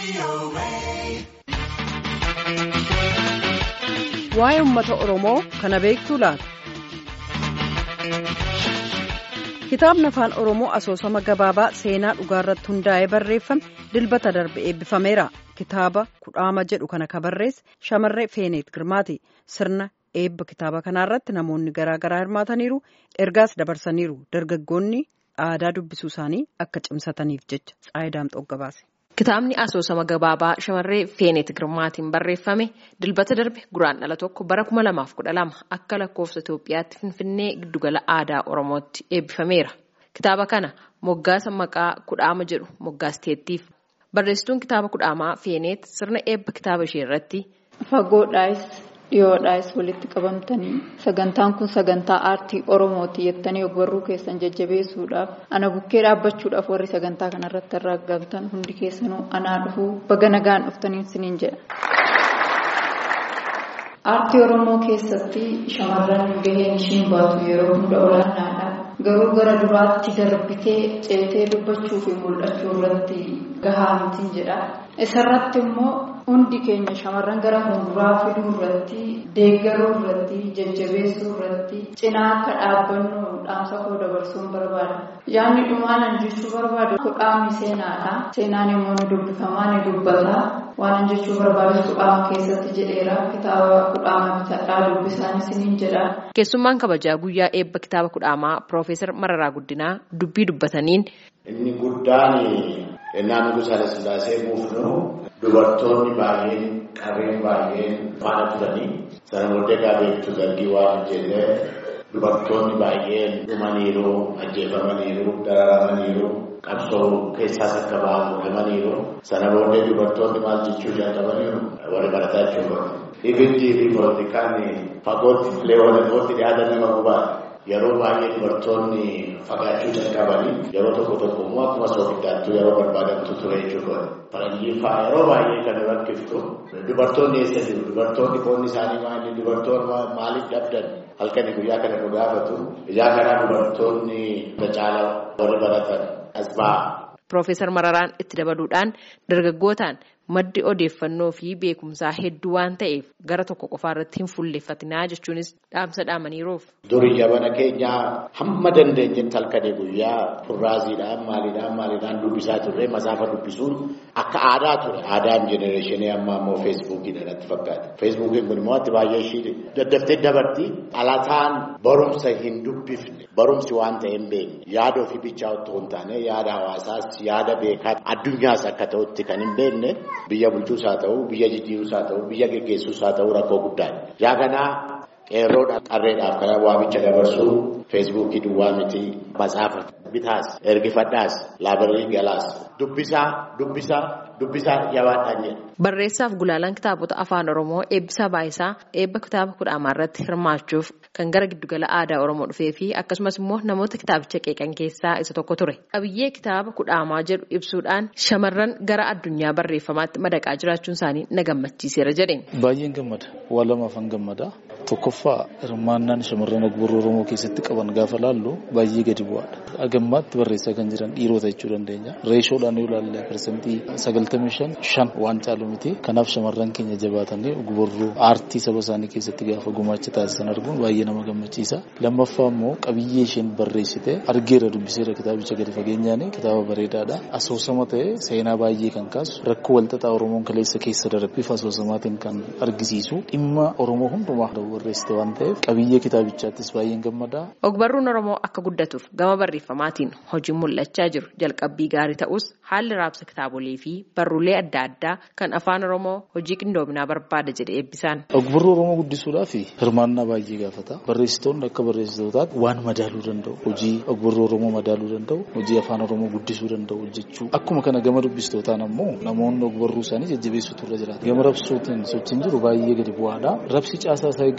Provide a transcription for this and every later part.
Waa'ee uummata Oromoo kana beektuu laata? Kitaabni afaan Oromoo asoosama gabaabaa seenaa dhugaarratti hundaa'ee barreeffame dilbata darbe eebbifameera. Kitaaba kudhaama jedhu kana kan barreesse shamarree Feeneet Girmaati. Sirna eebba kitaaba kanaarratti namoonni garaa garaa hirmaataniiru. Ergaas dabarsaniiru. Dargaggoonni aadaa dubbisuu isaanii akka cimsataniif jecha Tsaayidaam Xoggabaase. Kitaabni asoosama gabaabaa shamarree Feeneet Girmaatiin barreeffame dilbata darbe guraandhala tokko bara kuma lamaaf kudha lama akka lakkoofsa Itoophiyaatti Finfinnee giddugala aadaa Oromootti eebbifameera. Kitaaba kana moggaasa maqaa kudhaama jedhu moggaasteettiif. Barreessituun kitaaba kudhaamaa Feeneet sirna eebba kitaaba ishee irratti. Fagoodhaayis dhiyoodhaayis walitti qabamtanii sagantaan kun sagantaa aartii Oromooti jettanii ogbarruu keessan jajjabeessuudhaaf ana bukkee dhaabbachuudhaaf warri sagantaa kanarratti argamtan hundi keessanuu anaa dhufuu baga nagaan dhuftanii isiniin jedha. Aartii Oromoo keessatti shamarran gaheen ishiin baatu yeroo hunda olaanaadha. Garuu gara duraatti darbitee ceetee dubbachuu fi mul'achuu irratti gahaa mitiin jedha. Isarratti immoo hundi keenya shamarran gara fuulduraa fiduu irratti, deeggaruu irratti, jajjabeessuu irratti, cinaa akka dhaabbannu dhaamsa koo dabarsuun barbaada. Yaadni dhumaanan jechuu barbaadu kudhaamni seenaadha. Seenaan immoo ni dubbifamaa ni dubbata. Waan jechuu barbaadu kudhaama keessatti jedheera. Kitaaba kudhaama bitadhaa dubbisaan isiniin jedha. Keessummaan kabajaa guyyaa eebba kitaaba kudhaamaa Piroofeesar Mararaa Guddinaa dubbii dubbataniin. Inni guddaan ennaa nugusa Sillaasee buufnu dubartoonni baay'een qarreen baay'een faana turanii sana booddee gaabeettu dargii waan jedhee dubartoonni baay'een dhumaniiru ajjeefamaniiru dararamaniiru qabsoo keessaas akka ba'an godhamaniiru sana booddee dubartoonni maal jechuu jalqabaniiru warri barataa jechuudha. Ibiddi fi poolitikaan fagootti leewwanatootti dhiyaatan nama gubaadha. Yeroo baay'ee dubartoonni fagaachuu jalqabanii yeroo tokko tokko immoo akkuma soogiddaattuu yeroo barbaadamtu ture jechuudha. Faranjiin fa'aa yeroo baay'ee kan rakkiftu dubartoonni eessa jiru dubartoonni qoonni isaanii maali dubartoonni maaliif dhabdan halkanii guyyaa kana nu gaafatu ijaa kanaa dubartoonni caala warri baratan as ba'a. Piroofeesar Mararaan itti dabaluudhaan dargaggootaan maddi odeeffannoo fi beekumsaa hedduu waan ta'eef gara tokko qofaa irratti hin fuulleeffatinaa jechuunis dhaamsa dhaamaniiruuf. Durii jabana keenyaa hamma dandeenyetti halkanii guyyaa furraaziidhaan maaliidhaan maaliidhaan dubbisaa turre masaafa dubbisuun akka aadaa ture. Aadaan jenereeshinii ammaa immoo feesbuukii natti fakkaata. Feesbuukiin kun immoo atti baay'ee ishii daddaftee dabarti. Dhalataan barumsa hin dubbifne barumsi waan ta'e hin beekne yaada ofii bichaa otoo hin taane yaada hawaasaas yaada beekaa addunyaas akka ta'utti kan hin beekne. Biyya bulchuus haa ta'u, biyya jijjiiruus haa ta'u, biyya geggeessuus haa ta'u rakkoo guddaadha. Yaa kanaa qeerroodhaaf qarreedhaaf kana waamicha dabarsuu feesbuukii duwwaa miti matsaafa bitaas ergifadhaas laabirii galaas dubbisaa dubbisaa dubbisaa jabaadhaan jedha. Barreessaaf gulaalaan kitaabota afaan Oromoo eebbisaa baay'isaa eebba kitaaba kudhaamaa irratti hirmaachuuf kan gara giddugala aadaa Oromoo dhufee fi akkasumas immoo namoota kitaabicha qeeqan keessaa isa tokko ture. Qabiyyee kitaaba kudhaamaa jedhu ibsuudhaan shamarran gara addunyaa barreeffamaatti madaqaa jiraachuun isaanii na gammachiiseera jedheen. Baay'een gammada. Waa lamaafan gammada. Tokkoffaa hirmaannaan shamarran ogbarruu Oromoo keessatti qaban gaafa laallu baay'ee gadi bu'aadha. Agammaatti barreessaa kan jiran dhiirota jechuu dandeenya. Reeshoodhaan yoo ilaalle parsantii sagaltamii shan shan waan caalu miti. Kanaaf shamarran keenya jabaatanii ogbarruu aartii saba isaanii keessatti gaafa gumaacha taasisan arguun baay'ee nama gammachiisa. Lammaffaa immoo qabiyyee isheen barreessite argeera dubbiseera kitaabicha gadi fageenyaan kitaaba bareedaadha. Asoosama ta'e seenaa baay'ee kan kaasu rakkoo walxaxaa Oromoon kaleessa keessa darbeef asoosamaatiin kan argisiisu dhimma Oromoo hundumaa barreessite waan ta'eef qabiyyee kitaabichaattis baay'een gammada. Ogbarruun Oromoo akka guddatuuf gama barreeffamaatiin hojiin mul'achaa jiru jalqabbii gaarii ta'us haalli raabsa kitaabolee fi barruulee adda addaa kan afaan Oromoo hojii qindoominaa barbaada jedhe eebbisaan. Ogbarruu Oromoo guddisuudhaaf hirmaannaa baay'ee gaafata. Barreessitoonni akka barreessitootaatti waan madaaluu danda'u hojii ogbarruu Oromoo madaaluu danda'u hojii afaan Oromoo guddisuu danda'u hojjechuu akkuma kana gama dubbistootaan ammoo namoonni ogbarruu isaanii jajjabeessuutu irra jiraata. Gama rabsuutiin sochiin jiru baay'ee gadi bu'aadha. Rabsi caasaa isaa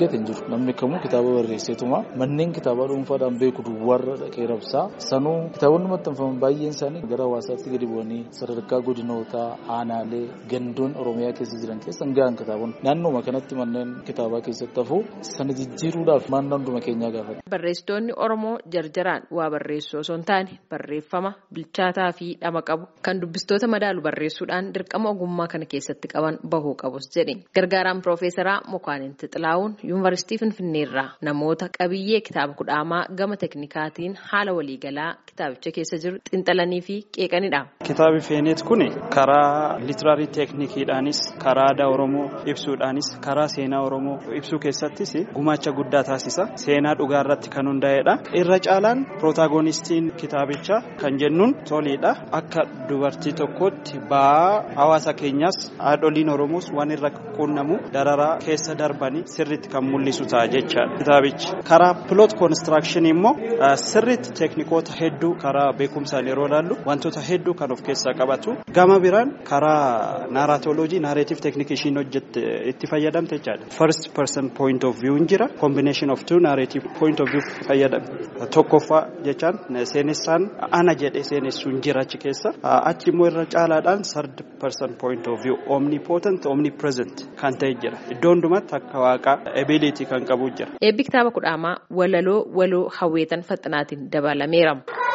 eeggate hin jiru. Namni kamuu kitaaba barreesseetuma manneen kitaabaa dhuunfaadhaan beeku duwwaarra dhaqee rabsaa sanuu kitaabonni maxxanfaman baay'een isaanii gara hawaasaatti gadi bu'anii sadarkaa godinootaa aanaalee gandoon oromiyaa keessa jiran keessa gahan kitaabonni naannooma kanatti manneen kitaabaa keessatti hafuu sana jijjiiruudhaaf maannaa hunduma keenyaa gaafata. Barreessitoonni Oromoo jarjaraan waa barreessuu osoo hin taane barreeffama bilchaataa fi dhama qabu kan dubbistoota madaalu barreessuudhaan dirqama ogummaa kana keessatti qaban bahuu qabus jedhe. Gargaaraan Piroofeesaraa Mokaanin Xixilaawun Yuunivarsiitii Finfinneerraa namoota qabiyyee kitaaba kudhaamaa gama teknikaatiin haala waliigalaa kitaabicha keessa jiru xinxalanii fi qeeqanidha. Kitaabi Feeneet kun karaa litiraarii teeknikiidhaanis karaa aadaa Oromoo ibsuudhaanis karaa seenaa Oromoo ibsuu keessattis gumaacha guddaa taasisa. Seenaa dhugaa irratti kan hundaa'edha. Irra caalaan pirotaagonistiin kitaabichaa kan jennuun toliidha. Akka dubartii tokkootti ba'aa hawaasa keenyaas haadholiin Oromoos waan irra qunnamu dararaa keessa darbanii sirriitti kan mul'isu ta'a jechaadha. Kitaabichi karaa piloot koonistiraakshanii immoo sirriitti teeknikoota hedduu karaa beekumsaan yeroo ilaallu wantoota hedduu kan of keessaa qabatu. Gama biraan karaa naaraatooloojii naareetiif teeknikii ishiin hojjette itti fayyadamte jechaadha. First person point of view jira. Combination of two narrative point of view fayyadamte. Tokkoffaa jechaan seenessaan ana jedhee seenessuun jira achi keessa. Achi immoo irra caalaadhaan third person point of view omnipotent omnipresent kan ta'e jira. Iddoo hundumatti akka waaqaa ability kan qabu jira. Eebbi kitaaba kudhaamaa walaloo waloo hawweetan faxinaatiin dabalameera.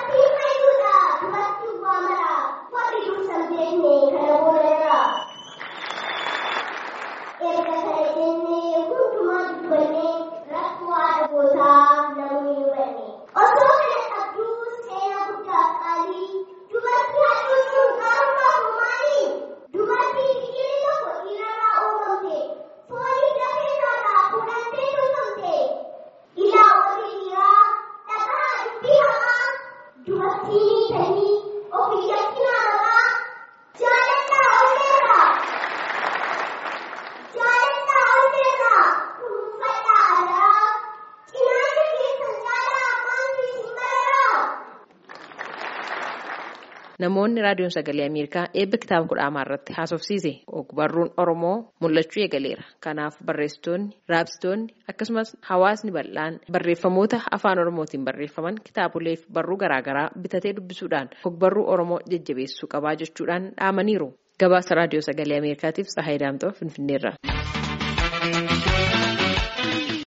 Namoonni raadiyoon sagalee Ameerikaa eebba kitaaba kudhaamaa irratti haasofsiise ogbarruun Oromoo mul'achuu eegaleera. Kanaaf barreessitoonni, raabsitoonni akkasumas hawaasni bal'aan barreeffamoota afaan Oromootiin barreeffaman kitaabolee fi barruu garaagaraa bitatee dubbisuudhaan ogbarruu Oromoo jajjabeessuu qabaa jechuudhaan dhaamaniiru. Gabaasa raadiyoo sagalee Ameerikaatiif Tsahaayii Daamxoo Finfinneerra.